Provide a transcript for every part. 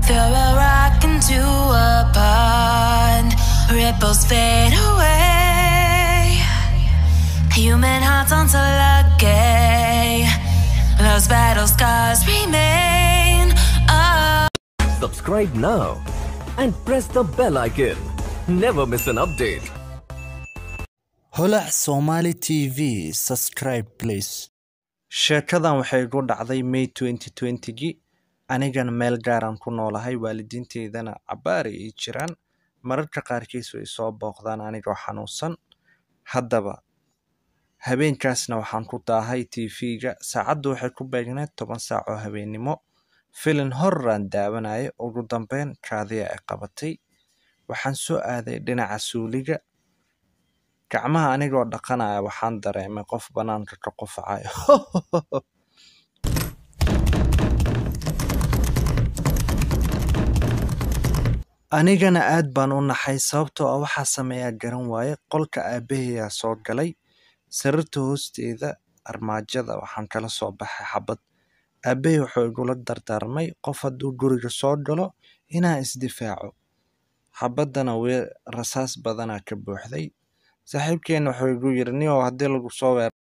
Throw a rock into a pond, ripples fade away. Human hearts aren't so lucky. Those battle scars remain. Oh. Subscribe now and press the bell icon. Never miss an update. holac somali t v subscribe please sheekadan waxay igu dhacday may 2020gii anigana meel gaaraan ku noolahay waalidiinteydana cabbaar ay ii jiraan mararka qaarkiis way soo booqdaan anigoo xanuunsan haddaba habeenkaasna waxaan ku daahay tv-ga saacaddu waxay ku beegneed toban saac oo habeennimo filin horraan daawanaya ugu dambeyn kaadiya ay qabatay waxaan soo aaday dhinaca suuliga gacmaha anigoo dhaqanaya waxaan dareemay qof bannaanka ka qufacayo anigana aad baan u naxay sababtoo ah waxaa sameeyaa garan waaye qolka aabbahayaa soo galay sariirta hoosteeda armaajada waxaan kala soo baxay xabad aabbahay wuxuu igula dardaarmay qof hadduu guriga soo galo inaa isdifaaco xabaddana wee rasaas badanaa ka buuxday saaxiibkeena wuxuu igu yidhi nio haddii lagu soo weer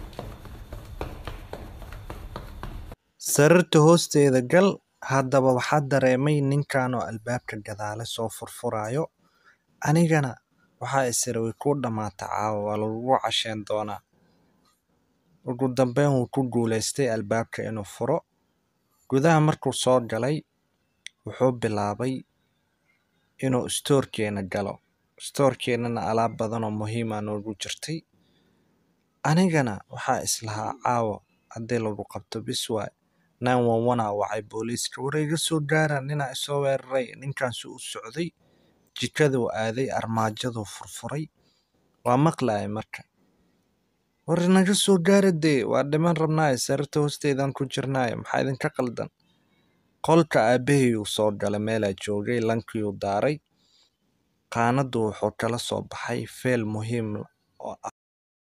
sariirta hoosteeda gal haddaba waxaa dareemay ninkan oo albaabka gadaale soo furfurayo anigana waxaa isiri way kuu dhammaata caawa waa lagugu casheen doonaa ugu dambeyn wuu ku guulaystay albaabka inuu furo gudaha markuu soo galay wuxuu bilaabay inuu stoorkeena galo stoorkeenana alaab badan oo muhiima noogu jirtay anigana waxaa islahaa caawa haddii lagu qabto biswaay nine one one aa wacay booliiska war iga soo gaara ninaa isoo weeraray ninkaansu u socday jikaduu aaday armaajaduu furfuray waa maqlayay marka war naga soo gaara dee waa dhiman rabnaaye sariirta hoosteedaan ku jirnaaye maxaa idinka qaldan qolka aabbahayuu soo galay meelaa joogay lankiuu daaray qaanaddu wuxuu kala soo baxay feel muhiim oo ah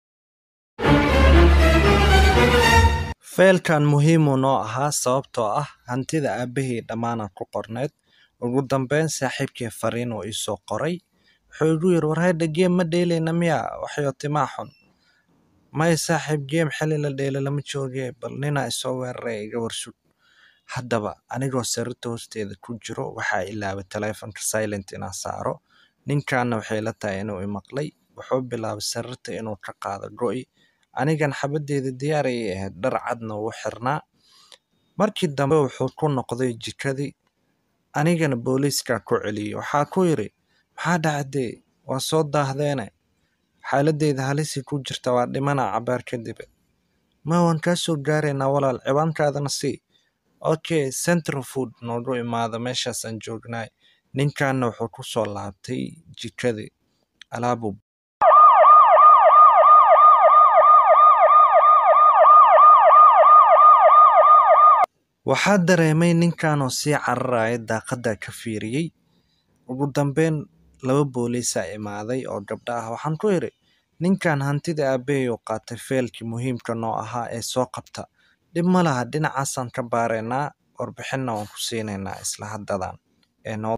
feelkan muhiimuu noo ahaa sababtoo ah hantida aabbahay dhammaanaan ku qorneyd ugu dambeyn saaxiibkii fariin uu iisoo qoray wuxuu igu yidhi war haydha geem ma dheelayna miyaa waxyo timaa xun maya saaxiib geem xili la dheela lama joogee bal ninaa isoo weeraray iga warsug haddaba anigoo sariirta hoosteeda ku jiro waxaa ilaabay taleefonka silent inaan saaro ninkaana waxay la tahay inuu imaqlay wuxuu bilaabay sariirta inuu ka qaado go'i anigan xabaddeeda diyaar ayay ahayd dhar cadna wuu xirnaa markii dambe wuxuu ku noqday jikadii anigana booliiskaa ku celiyey waxaa ku yidhi maxaa dhacdee waa soo daahdeene xaaladdeeda halisii ku jirta waa dhimanaa cabaar kadibe ma waan kaa soo gaaraynaa walaal ciwaankaadana sii okay central food noogu imaada meeshaasaan joognaay ninkaana wuxuu ku soo laabtay jikadii alaabuu waxaa dareemay ninkanoo sii cararaya daaqadda ka fiiriyey ugu dambeyn laba booliisaa imaaday oo gabdha ah waxaan ku idhi ninkan hantida aabbahay uu qaatay feelkii muhiimka noo ahaa ee soo qabta dhib ma laha dhinacaasaan ka baaraynaa warbixinna waan ku siinaynaa isla haddadan ee noo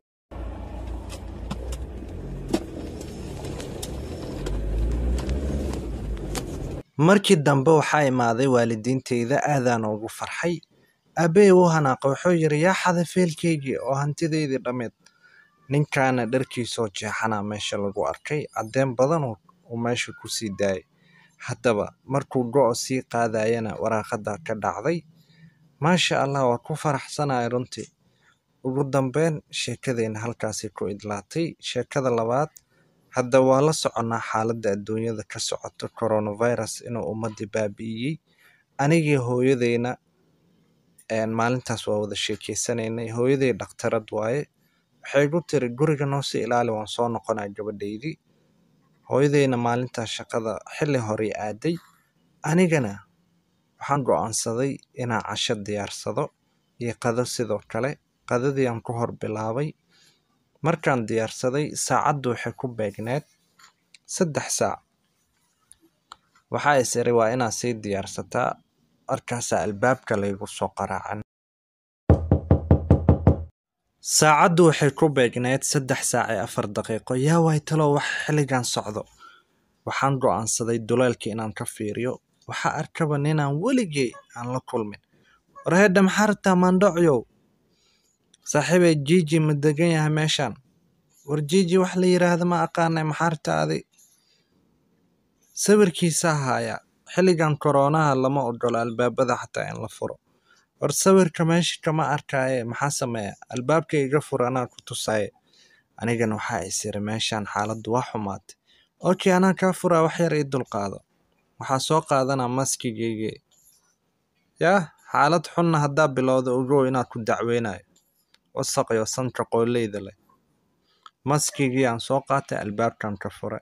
markii dambe waxaa imaaday waalidiinteyda aadaan ugu farxay aabbahey wuu hanaaqa wuxuu yidhi yaa xaday feelkeygii oo hantidaydii dhammeed ninkaana dharkiisoo jeexanaa meesha lagu arkay caddeen badan uu meesha ku sii daayay haddaba markuu go'o sii qaadayana waraaqadda ka dhacday maasha allah waa ku faraxsanaya runtii ugu dambeyn sheekadeenna halkaasay ku idlaatay sheekada labaad hadda waa la soconnaa xaaladda adduunyada ka socota coronavirus inuu ummaddii baabi'iyey anigii hooyadeyna maalintaas waa wada sheekeysanaynay hooyaday dhakhtarad waaye waxay igu tiri guriga noosii ilaali waan soo noqonaa gabadhaydii hooyadeyna maalintaas shaqada xilli horey aaday anigana waxaan go'aansaday inaan casho diyaarsado iyo qado sidoo kale qadadii aan ku hor bilaabay markaan diyaarsaday saacaddu waxay ku beegneed saddex saac waxaa is iri waa inaad sii diyaarsataa markaasaa albaabka laygu soo qaraacan saacaddu waxay ku beegneyd saddex saac iyo afar daqiiqo yaa waay talow wax xilligan socdo waxaan go'aansaday duleelka inaan ka fiiriyo waxaa arkaba ninaan weligay aan la kulmin war hedha maxaa rabtaa maandhocyow saaxiibay jiji ma degan yahay meeshaan war jiji wax la yidhaahda ma aqaanay maxaa rabtaa adi sawirkiisaa haaya xilligan koroonaha lama ogola albaabada xataa in la furo war sawirka meesha kama arkaaye maxaa sameeya albaabka iga fur anaa ku tusaaye anigana waxaa isiri meeshaan xaaladdu waa xumaatay okay anaa kaa furaa wax yar ii dulqaado waxaa soo qaadanaa maskigaygi yah xaalad xunna haddaa bilowda ogow inaad ku dacweynayo wasaqyo sanka qooleyda leh maskigii aan soo qaatay albaabkan ka fure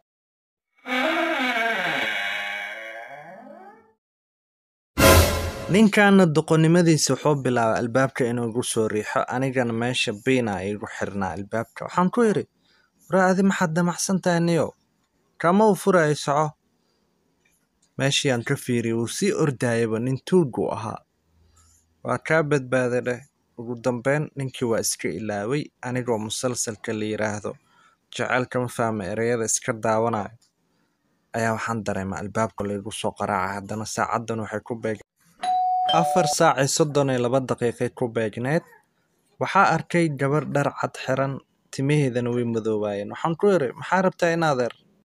ninkaana doqonnimadiisa wuxuu bilaabay albaabka inuu igu soo riixo anigana meesha biina igu xirnaa albaabka waxaan ku idhi waraa adi maxaad damacsan tahay niyow kama u furaayo soco meeshii aan ka fiiriyay wuu sii ordaayaba nin tuugu ahaa waa kaa badbaaday dheh ugu dambeyn ninkii waa iska ilaaway anigoo musalsalka la yidhaahdo jaceylka ma fahma ereyada iska daawanayo ayaa waxaan dareema albaabka laygu soo qaraaca haddana saacaddan waxay ku beeg afar saac iyo soddon iyo laba daqiiqay ku beegneed waxaa arkay gabar dhar cad xiran timaheedana way madoobaayeen waxaan ku idhi maxaa rabtaa in adeer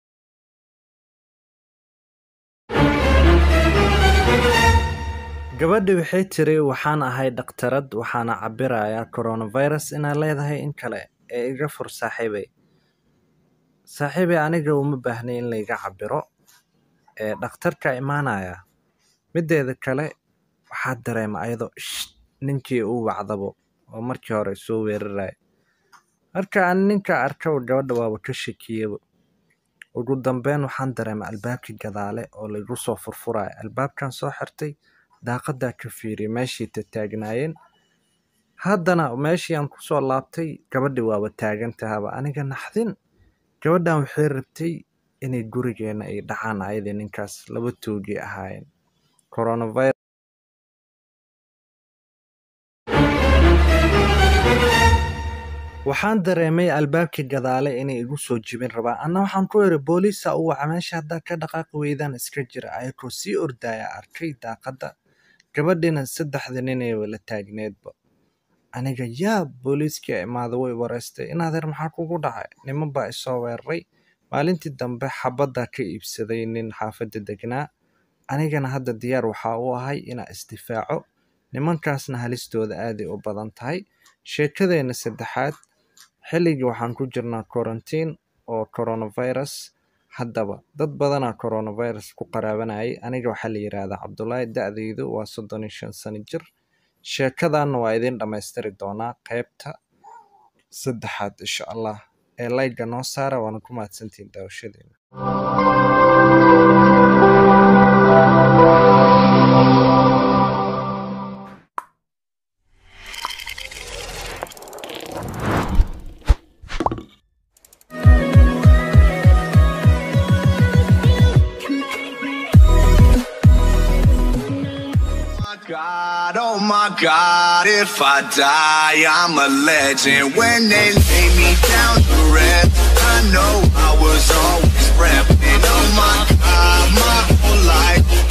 gabadhi waxay tiri waxaan ahay dhakhtarad waxaana cabirayaa coronavirus inaad leedahay in kale ee iga fur saaxiibay saaxiibay aniga uma baahnay in layga cabiro ee dhakhtarka imaanaya mideeda kale waxaa dareema ayadoo ish ninkii uu wacdabo oo markii hore soo weeraraya marka aan ninka arkaba gabadha waaba ka shakiyaba ugu dambeyn waxaan dareema albaabkii gadaale oo laygu soo furfuraya albaabkan soo xirtay daaqadaa ka fiiriyay meeshii tataagnaayeen haddana meeshii aan kusoo laabtay gabadhi waaba taagan tahaba aniga naxdin gabadhan waxay rabtay inay gurigeena ay dhacaan ayadii ninkaas laba toogii ahaayeen coronavirus waxaan dareemay albaabkii gadaale inay igu soo jibin rabaan anna waxaan ku idhi booliisa u waca meesha haddaa ka dhaqaaqi weydaan iska jira ayagoo sii ordaya arkay daaqadda gabadhina saddexda ninay wala taagneedba aniga yaa booliiskii imaada way wareystay in adeer maxaa kugu dhacay niman baa isoo weeraray maalintii dambe xabaddaa ka iibsaday nin xaafadda degnaa anigana hadda diyaar waxaa u ahay inaa isdifaaco nimankaasna halistooda aaday u badan tahay sheekadeenna saddexaad xilligii waxaan ku jirnaa quarantine oo coronavirus haddaba dad badanaa coronavirus ku qaraabanayay aniga waxaa la yidhaahdaa cabdulaahi da-daydu waa soddon iyo shan sano jir sheekadanna waa idin dhammaystiri doonaa qeybta saddexaad insha allah ee layga noo saara waana ku mahadsantihiin daawashadeena God, oh my God, if I die, I'm a legend. When they lay me down to rest, I know I was always repping. Oh my God, my whole life